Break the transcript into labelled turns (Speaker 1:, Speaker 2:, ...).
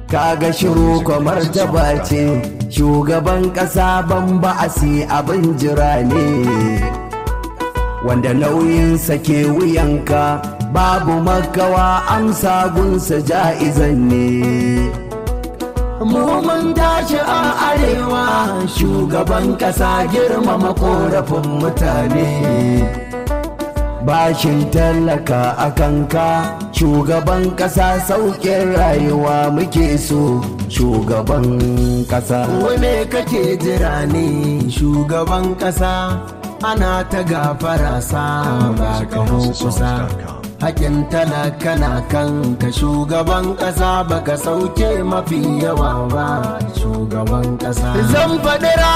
Speaker 1: kaga shiru kamar taba ce shugaban ƙasa ban ba'asi abin jira ne wanda nauyinsa ke wuyanka babu makawa amsa gunsa ja'izan ne mu mun tashi a arewa shugaban ƙasa girmama korafin mutane bashin tallaka a kanka shugaban ƙasa sauƙin rayuwa muke so shugaban ƙasa
Speaker 2: Wane kake jira ne shugaban ƙasa ana ta gafara sa ba ka kusa. Hakin talaka na kanka shugaban ƙasa baka sauke mafi yawa ba shugaban ƙasa.
Speaker 1: zan faɗi